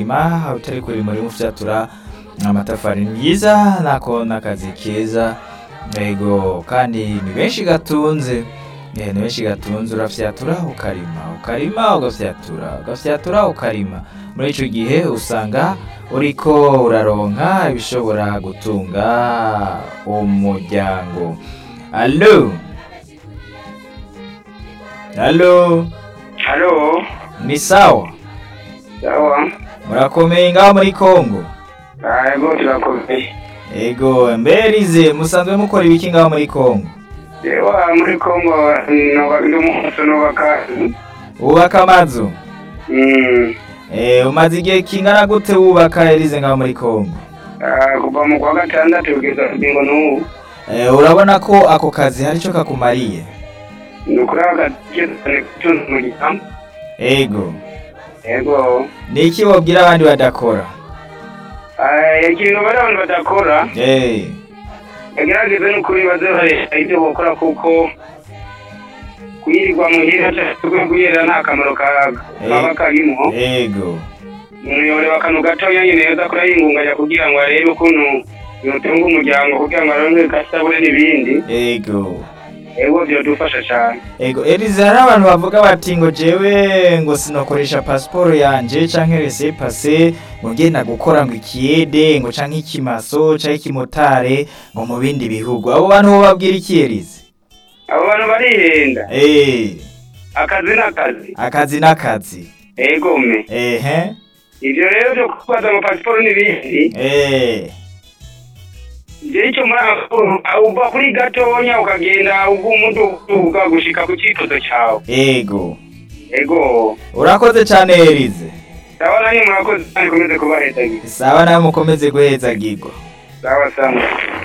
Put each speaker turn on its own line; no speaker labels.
ma utari kuri muri mufyatura amatafari ni byiza nako n'akazi keza yego kandi ni benshi gatunze Eh, ni benshi gatunze urafyatura ukarima ukarima ugafyatura ugafyatura ukarima muri ico gihe usanga uriko uraronka ibishobora gutunga umuryango alo alo
Halo,
ni sawa
sawa.
murakomeye ngaho muri kongo
Ego turakomeye.
ego mberize musanzwe mukora ibiki ngaho muri kongo
Ewa muri Kongo noba ndi umunsi nubaka.
wubaka amazu
Mm.
Eh, umaze igihe kingana gute wubaka erize ngaho muri kongo
Ah, kuva mu kwa gatandatu kugeza kugingo n'ubu.
Eh, urabona ko ako kazi hari ico kakumariye
Ni ukuri agakizane gutunza umuryango.
ego
Ego.
ni iki wobwira abandi badakora
Ah, ikintu bari abantu badakora,
Eh,
bagerageze n'ukuri baze bareka ibyo bakora kuko kuyirirwa muhira cyangwa kuyera nta kamaro ka- kaba karimo.
ego
umuyoboro akantu gatoya nyine yoza kurayingunganya kugira ngo arebe ukuntu yotunga umuryango kugira ngo aronke kasabure n'ibindi
ego
ego vyodufasha cane
ego erize hari abantu bavuga bati ngo jewe ngo sinokoresha pasiporo yanje canke rese pase ngo ngenda gukora ngo ikiyede ngo canke ikimaso canke ikimotare ngo mu bindi bihugu abo bantu bo babwira iki erize
abo bantu barihenda
Eh,
akazi n'akazi
akazi n'akazi
ego me
ehe
ivyo rero vyo kubaza amapasiporo n'ibindi
eh
je ico muri uva kuri gatonya ukagenda ubwo umuntu uvuga gushika ku citozo cawe
ego
ego
urakoze cane erize
sawa nanyu murakoze kandi komeze kubahezagira
sawa nawe mukomeze guhezagirwa
sawa sawa